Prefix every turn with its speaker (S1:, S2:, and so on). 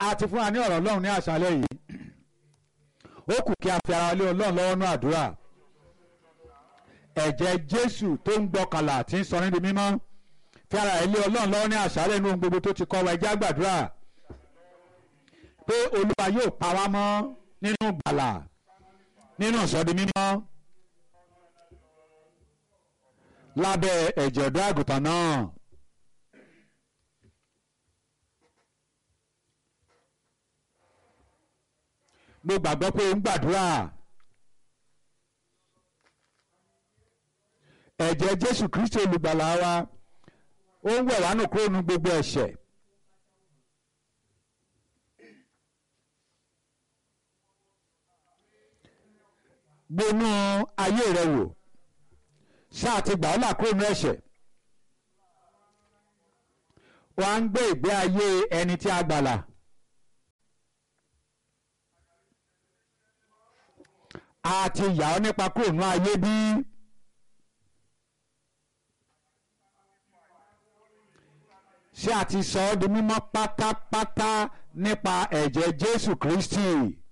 S1: a ti fún wa ní ọ̀rọ̀ ọlọ́run ní àṣálẹ́ yìí ó kù kí a fi ara lé ọlọ́run lọ́wọ́ ní àdúrà ẹ̀jẹ̀ jésù tó ń gbọ́kànlá tí ń sọ ní di mímọ́ fi ara ẹ̀ lé ọlọ́run lọ́wọ́ ní àṣálẹ́ inú ohun gbogbo tó ti kọ́ wa ẹjẹ́ àgbàdúrà pé olúwa yóò pa wá mọ́ nínú gbàlà nínú ìsọdi mímọ́ lábẹ́ ẹ̀jẹ̀ ọ̀dọ́ àgùntàn náà. mo gbàgbọ́ pé ń gbàdúrà ẹ̀jẹ̀ jésù kristi olùgbàlà wa ó ń wẹ̀ wá nù kúrò nu gbogbo ẹ̀ṣẹ̀ gbónú ayé rẹ wò ṣáà ti gbà ọ́ là kúrò nu ẹ̀ṣẹ̀ wọ́n á ń gbé ìgbé ayé ẹni tí a gbàlà. a ti yà ọ́ nípa kúrò ní ayé bí. ṣé a ti sọ ọ́ di mímọ́ pátápátá nípa ẹ̀jẹ̀ Jésù Kristi.